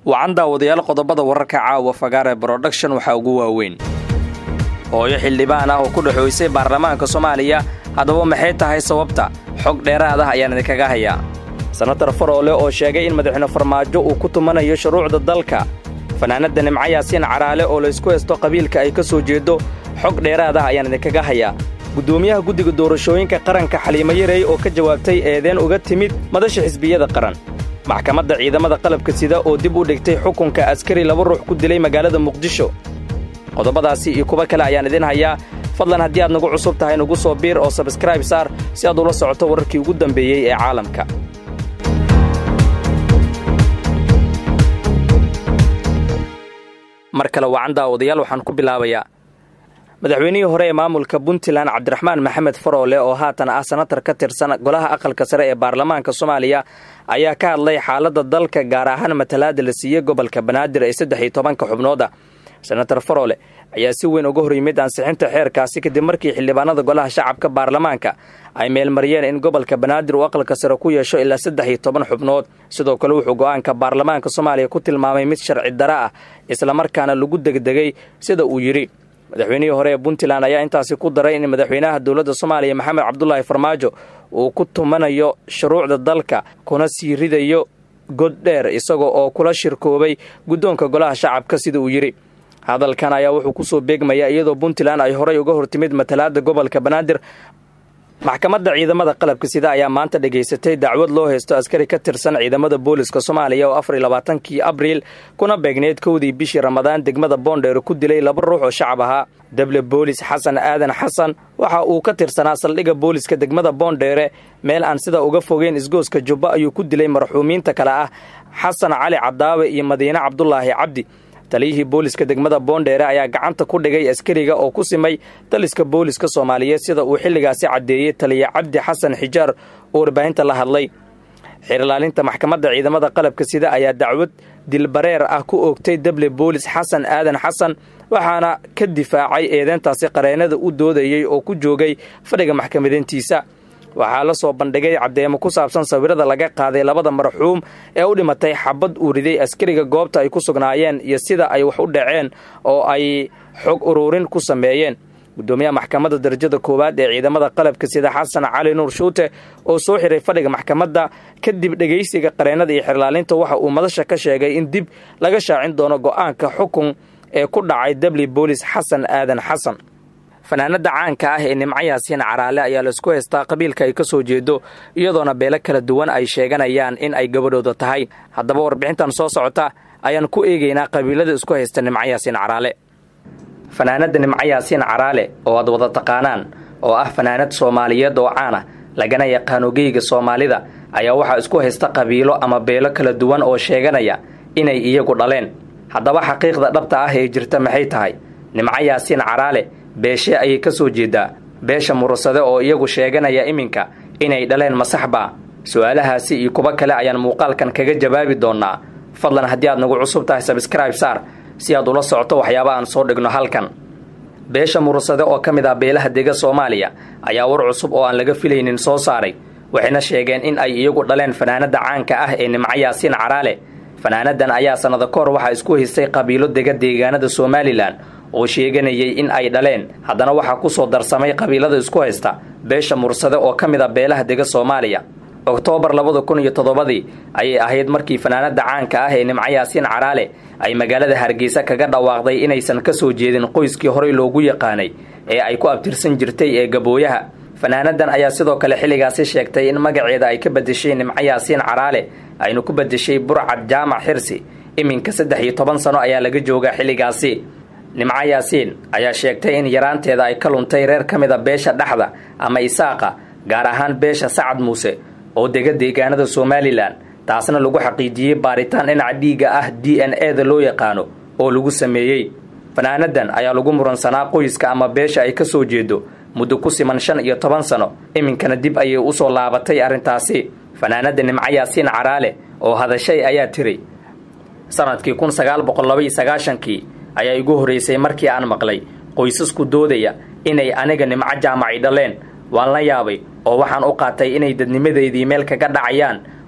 wacan daawadayaal qodobada wararka caawa fagaare broduction waxaa ugu waaweyn hooyo xildhibaan ah oo ku dhexoysay baarlamaanka soomaaliya haddaba maxay tahay sababta xog dheeraad ah ayaan idinkaga hayaa senatar faroole oo sheegay in madaxweyne farmaajo uu ku tumanayo shuruucda dalka fanaanadda nimco yaasiin caraale oo laysku haysto qabiilka ay ka soo jeedo xog dheeraad ah ayaan idinkaga hayaa guddoomiyaha guddiga doorashooyinka qaranka xaliimo yarey oo ka jawaabtay eedeen uga timid madasha xisbiyada qaran maxkamadda ciidamada qalabka sida oo dib u dhigtay xukunka askari laba ruux ku dilay magaalada muqdisho qodobadaasi iyo kuwo kale ayaan idin hayaa fadlan haddii aad nagu cusub tahay nagu soo biir oo sabskraib saar si aad ula socoto wararkii ugu dambeeyey ee caalamka mar kale wacan daawadayaal waxaan ku bilaabayaa madaxweynihii hore ee maamulka puntland cabdiraxmaan maxamed faroole oo haatan ah senatar ka tirsan golaha aqalka sare ee baarlamaanka soomaaliya ayaa ka hadlay xaaladda dalka gaar ahaan matalaada la siiyey gobolka banaadir ee saddex iyo tobanka xubnooda senatar faroole ayaa si weyn uga hor yimid ansixinta xeerkaasi kadib markii xildhibaanada golaha shacabka baarlamaanka ay meelmariyeen in gobolka banaadir uu aqalka sare ku yeesho ilaa saddex iyo toban xubnood sidoo kale wuxuu go'aanka baarlamaanka soomaaliya ku tilmaamay mid sharci dara ah islamarkaana lagu degdegay sida uu yidhi madaxweynihii hore ee puntland ayaa intaasi ku daray in madaxweynaha dowladda soomaaliya maxamed cabdulaahi farmaajo uu ku tumanayo shuruucda dalka kuna sii ridayo god dheer isaga oo kula shirkoobay guddoonka golaha shacabka sida uu yidhi hadalkan ayaa wuxuu ku soo beegmayaa iyadoo puntland ay horay uga hortimid matalaada gobolka banaadir maxkamadda ciidamada qalabka sida ayaa maanta dhegaysatay dacwad loo haysto askari ka tirsan ciidamada booliska soomaaliya oo afar iyo labaatankii abriil kuna beegneyd kowdii bishii ramadaan degmada boondheer ku dilay laba ruux oo shacab ahaa dable boolis xasan aadan xasan waxa uu ka tirsanaa saldhigga booliska degmada boondheere meel aan sida uga fogeyn isgooska jubbo ayuu ku dilay marxuumiinta kale ah xasan cali cadaawe iyo madiine cabdulaahi cabdi taliyihii booliska degmada boondheere ayaa gacanta ku dhigay askariga oo ku simay taliska booliska soomaaliyeed sida uu xilligaasi caddeeyey taliya cabdi xasan xijaar oo warbaahinta la hadlay xeerlaalinta maxkamadda ciidamada qalabka sida ayaa dacwad dilbareer ah ku oogtay dable boolis xasan aadan xasan waxaana ka difaacay eedeyntaasi qareennada u doodayey oo ku joogay fadhiga maxkamadeyntiisa waxaa la soo bandhigay caddeemo ku saabsan sawirada laga qaaday labada marxuum ee u dhimatay xabad uu riday askariga goobta ay ku sugnaayeen iyo sida ay wax u dhaceen oo ay xog uruurin ku sameeyeen guddoomiyaha maxkamadda darajada koowaad ee ciidamada qalabka sida xasan cali nuur shuute oo soo xiray fadhiga maxkamadda kadib dhegaysiga qareennada iyo xerlaalinta waxa uu madasha ka sheegay in dib laga shaacin doono go'aanka xukun ee ku dhacay dabli boolis xasan aadan xasan fanaanada caanka ah ee nimco yaasiin caraale ayaa laisku haystaa qabiilka ay ka soo jeedo iyadoona beelo kala duwan ay sheeganayaan in ay gabadhooda tahay haddaba warbixintan soo socota ayaan ku eegaynaa qabiilada isku haysta nimco yaasiin caraale fanaanadda nimco yaasiin caraale oo aad wada taqaanaan oo ah fanaanad soomaaliyeed oo caana lagana yaqaano geyga soomaalida ayaa waxaa isku haysta qabiilo ama beelo kala duwan oo sheeganaya inay iyagu dhaleen haddaba xaqiiqda dhabta ah ee jirta maxay tahay nimco yaasiin caraale beeshee ayay ka soo jeedaa beesha murasade oo iyagu sheeganaya iminka inay dhaleen masaxbaa su-aalahaasi iyo kuwo kale ayaan muuqaalkan kaga jawaabi doonnaa fadlan haddii aad nagu cusub tahay sabskraib saar si aad ula socoto waxyaaba aan soo dhigno halkan beesha murasade oo ka mid ah beelaha dega soomaaliya ayaa war cusub oo aan laga filaynin soo saaray waxayna sheegeen in ay iyagu dhaleen fanaanadda caanka ah ee nimco yaasiin caraale fanaanadan ayaa sannado ka hor waxaa isku haystay qabiilo dega deegaanada somalilan oo sheeganayay in ay dhaleen haddana waxaa ku soo darsamay qabiilada isku haysta beesha mursade oo ka mid a beelaha dega soomaaliya oktoobar labada kun iyo toddobadii ayay ahayd markii fanaanada caanka ah ee nimco yaasiin caraale ay magaalada hargeysa kaga dhawaaqday inaysan ka soo jeedin qoyskii horey loogu yaqaanay ee ay ku abtirsan jirtay ee gabooyaha fanaanadan ayaa sidoo kale xilligaasi sheegtay in magaceeda ay ka bedeshay nimco yaasiin caraale aynu ku bedeshay burcad jaamac xirsi iminka saddex iyo toban sano ayaa laga joogaa xilligaasi nimco yaasiin ayaa sheegtay in yaraanteeda ay ka luntay reer ka mid a beesha dhexda ama isaaqa gaar ahaan beesha sacad muuse oo dega deegaanada somalilan taasna lagu xaqiijiyey baaritaan dhinaca dhiigga ah d n e da loo yaqaano oo lagu sameeyey fanaanadan ayaa lagu muransanaa qoyska ama beesha ay ka soo jeedo muddo ku siman shan iyo toban sano iminkana dib ayay usoo laabatay arrintaasi fanaanada nimco yaasiin caraale oo hadashay ayaa tiri sanadkii kun sagaal boqol laba iyo sagaashankii ayaa igu horraysay markii aan maqlay qoysasku doodaya inay aniga nimco jaamaci dhaleen waan la yaabay oo waxaan u qaatay inay dadnimadeydii meel kaga dhacayaan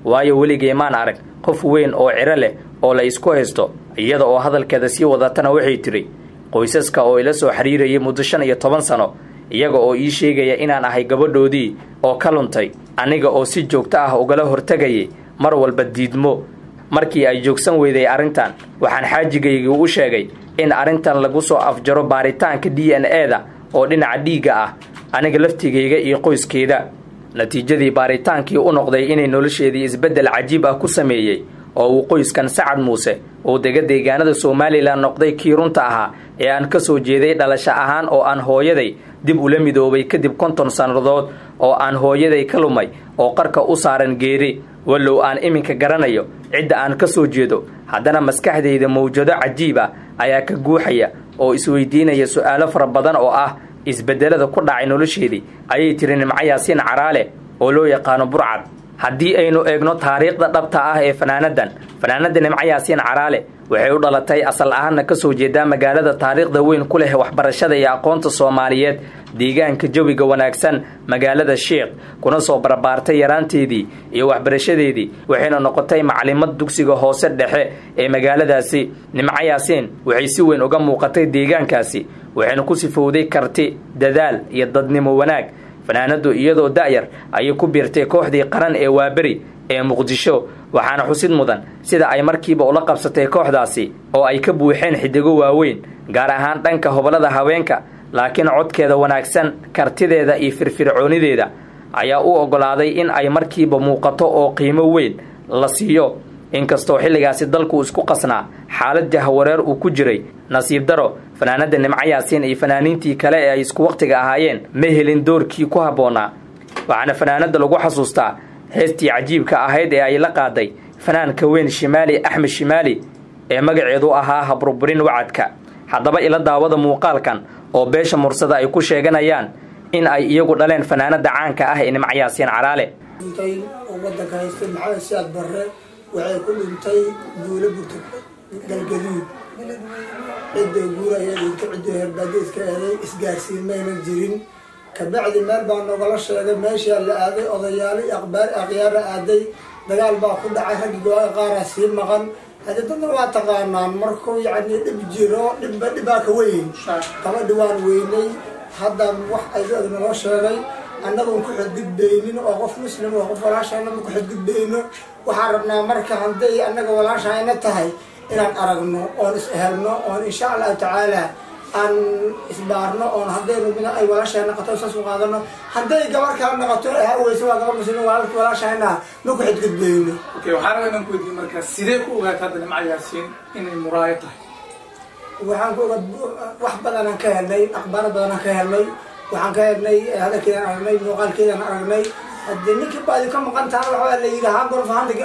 waayo weligay maan arag qof weyn oo ciro leh oo la isku haysto iyada oo hadalkeeda sii wadatana waxay tidhi qoysaska oo ila soo xiriirayay muddo shan iyo toban sano iyaga oo ii sheegaya inaan ahay gabadhoodii oo ka luntay aniga oo si joogto ah ugala hortegayay mar walba diidmo markii ay joogsan weyday arrintan waxaan xaajigaygii u sheegay in arrintan lagu soo afjaro baaritaanka d n e-da oo dhinaca dhiigga ah aniga laftigayga iyo qoyskeeda natiijadii baaritaankii u noqday inay nolosheedii isbeddel cajiib ah ku sameeyey oo uu qoyskan sacad muuse uu dega deegaanada somalilan noqday kii runta ahaa ee aan ka soo jeeday dhalasho ahaan oo aan hooyaday dib ula midoobay kadib konton sannadood oo aan hooyaday ka lumay oo qarka u saaran geeri wallow aan iminka garanayo cidda aan ka soo jeedo haddana maskaxdayda mawjado cajiib ah ayaa ka guuxaya oo isweydiinaya su'aalo fara badan oo ah isbeddelada ku dhacay nolosheedii ayay tiri nimco yaasiin caraale oo loo yaqaano burcad haddii aynu eegno taariikhda dhabta ah ee fanaanadan fanaanada nimco yaasiin caraale waxay u dhalatay asal ahaanna ka soo jeedaa magaalada taariikhda weyn ku leh waxbarashada iyo aqoonta soomaaliyeed deegaanka jawiga wanaagsan magaalada sheikh kuna soo barbaartay yaraanteedii iyo waxbarashadeedii waxayna noqotay macalimad dugsiga hoose dhexe ee magaaladaasi nimco yaasiin waxay si weyn uga muuqatay deegaankaasi waxayna ku sifowday karti dadaal iyo dadnimo wanaag fanaanadu iyadoo da'yar ayay ku biirtay kooxdii qaran ee waaberi ee muqdisho waxaana xusid mudan sida ay markiiba ula qabsatay kooxdaasi oo ay ka buuxeen xidigo waaweyn gaar ahaan dhanka hobolada haweenka laakiin codkeeda wanaagsan kartideeda iyo firfircoonideeda ayaa u oggolaaday in ay markiiba muuqato oo qiimo weyn la siiyo inkastoo xilligaasi dalku isku qasnaa xaalad jahwareer uu ku jiray nasiib daro fanaanada nimco yaasiin iyo fanaaniintii kale ee ay isku wakhtiga ahaayeen ma helin doorkii ku habboonaa waxaana fanaanada lagu xasuustaa heestii cajiibka ahayd ee ay la qaaday fanaanka weyn shimaali axmed shimaali ee magaceedu ahaa habruburin wacadka haddaba ila daawada muuqaalkan oo beesha mursada ay ku sheeganayaan in ay iyagu dhaleen fanaanada caanka ah ee nimco yaasiin caraale oo wadanka haystay maxamed siyaad barre waxay ku dhintay duulo burta galgaduud cidday guuraya dhinto ciddii herbaadiiska eeday isgaarsiin maynan jirin kabacdi meel baa nogala sheegay meeshaa la aaday odayaali aqbaar akhyaara aaday dagaal baa ku dhacay raggi go-a qaaraa sii maqan hadi dadna waa taqaanaan markuu yacni dhib jiro dhibba dhibaa ka weyn gabadhi waan weynay hadda wax ayadu naloo sheegay annagoon ku xadgudbaynin oo qof muslim oo qof walaashayna ku xadgudbayno waxaan rabnaa marka hadday annaga walaashayna tahay inaan aragno oon is ehelno oon insha allahu tacaala aan isbaarno oon haddaynu mina ay walaashay naqato saas u qaadano hadday gabar kala naqato ha weyse waa gabar muslim walaalki walaashayna ma ku xadgudbayno okay waxaan rabaa inaan ku weydiiyo marka sidee ku ogaata hadda nimco yaasiin inay muraayo tahay waxaan ku oga wax badanaan ka helnay akhbaar badanaan ka helnay waxaan ka helnay hadalkeedaan aragnay muuqaalkeedaan aragnay haddii ninkii baadi ka maqan tahana waxbaa la yidhi hangorfahanda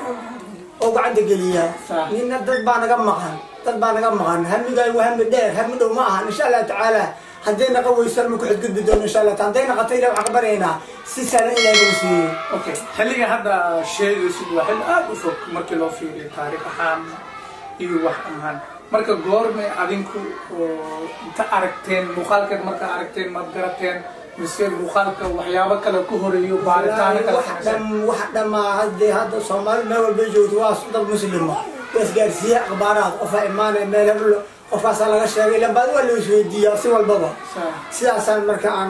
oo gacanta geliyaa nina dad baa naga maqan dad baa naga maqan hamigaay waa hami dheer hami dhow ma ahan insha allahu tacaala hadday naqa weysan ma ku xadgudbi doono insha allah hadday naqata ilah waxaan ka baryaynaa si sahlan ilahay nagu siiyey okay xilliga hadda sheegaysid waa xilli aada u fog markii loo fiiriyo taariikh ahaan iyo wax ahaan marka goormay adinku oo inta aragteen muuqaalkeed marka aragteen maad garateen mise muuqaalka waxyaabo kale ku horeeyo baaritaano kale dham wax dhamaa hadee hadda soomaali meel walbay joogto waa dad muslima waa isgaarsiiye akhbaaraad qofaa imaanaya meel heblo qofkaasaa laga sheegay ilan baad waa la isweydiiyaa si walbaba sidaasaan marka aan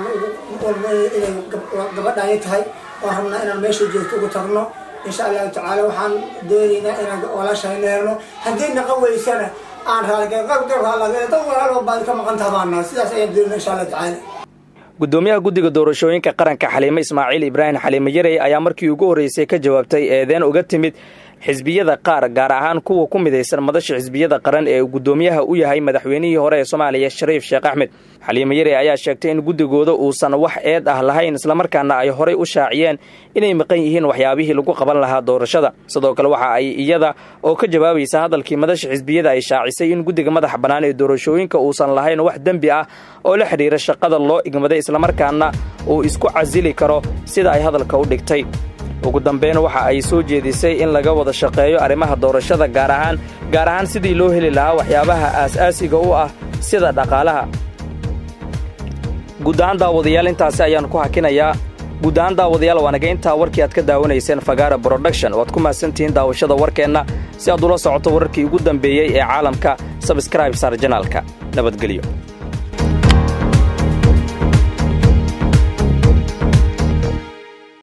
inay gabadhaani tahay waan rabnaa inaan meesha joogto ugu tagno insha allahu tacaala waxaan doonaynaa inaan walaashayna helno haddii naqa weysana aan raaligadad walaalo baadi ka maqan tahabaana sidaas ayaan doonayna insha allahu tacaala gudoomiyaha guddiga doorashooyinka qaranka xaliime ismaaciil ibraahim xaliime yarey ayaa markii ugu horreysay ka jawaabtay eedeen uga timid xisbiyada qaar gaar ahaan kuwa ku midaysan madasha xisbiyada qaran ee uu guddoomiyaha u yahay madaxweynihii hore ee soomaaliya shariif sheekh axmed xaliime yarey ayaa sheegtay in guddigooda uusan wax eed ah lahayn islamarkaana ay horay u shaaciyeen inay maqan yihiin waxyaabihii lagu qaban lahaa doorashada sidoo kale waxa ay iyada oo ka jawaabaysa hadalkii madasha xisbiyada ay shaacisay in guddiga madaxa bannaan ee doorashooyinka uusan lahayn wax dembi ah oo la xidhiira shaqada loo igmaday islamarkaana uu isku casili karo sida ay hadalka u dhigtay ugu dambeyn waxa ay soo jeedisay in laga wada shaqeeyo arrimaha doorashada gaar ahaan gaar ahaan sidii loo heli lahaa waxyaabaha aas-aasiga u ah sida dhaqaalaha guud ahaan daawadayaal intaasi ayaan ku hakinayaa guud ahaan daawadayaal waa naga intaa warkii aad ka daawanayseen fagaara broduction waad ku mahadsantihiin daawashada warkeenna si aad ula socoto wararkii ugu dambeeyey ee caalamka sabskraib saar janaalka nabadgelyo